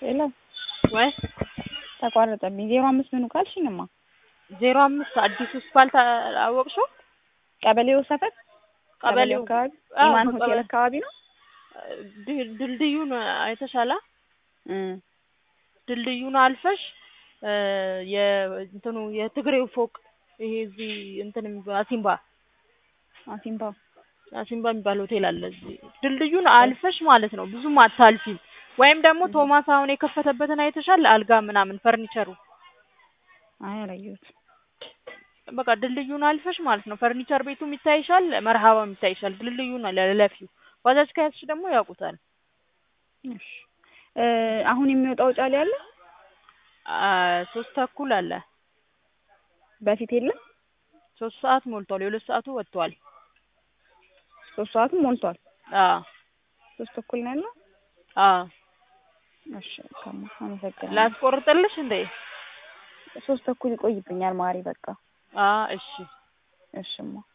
ሄሎ ወይ ተቋረጠብኝ። ዜሮ አምስት ምኑ ካልሽኝማ ዜሮ አምስት አዲሱ ስፓልት አወቅሽው? ቀበሌው ሰፈር ቀበሌው አካባቢ አዎ፣ ኢማን ቀበሌ- ሆቴል አካባቢ ነው። ድ- ድልድዩን አይተሻላ? እም ድልድዩን አልፈሽ እ የእንትኑ የትግሬው ፎቅ ይሄ እዚህ እንትን የሚባ- አሲምባ አሲምባ አሲምባ የሚባል ሆቴል አለ እዚህ ድልድዩን አልፈሽ ማለት ነው። ብዙም አታልፊም። ወይም ደግሞ ቶማስ አሁን የከፈተበትን አይተሻል? አልጋ ምናምን ፈርኒቸሩ አይ አላየሁትም። በቃ ድልድዩን አልፈሽ ማለት ነው። ፈርኒቸር ቤቱም ይታይሻል፣ መርሃባም ይታይሻል። ድልድዩን ለለፊው ባጃጅ ከያዝሽ ደግሞ ያውቁታል። እሺ እ አሁን የሚወጣው ጫሌ አለ አ ሶስት ተኩል አለ። በፊት የለም። ሶስት ሰዓት ሞልቷል። የሁለት ሰዓቱ ወጥቷል። ሶስት ሰዓትም ሞልቷል። አዎ ሶስት ተኩል ነው ያለው። አዎ እሺ ከማ አመሰግናለሁ። ላስቆርጥልሽ እንዴ? ሶስት ተኩል ይቆይብኛል ማሪ። በቃ አ እሺ እሽማ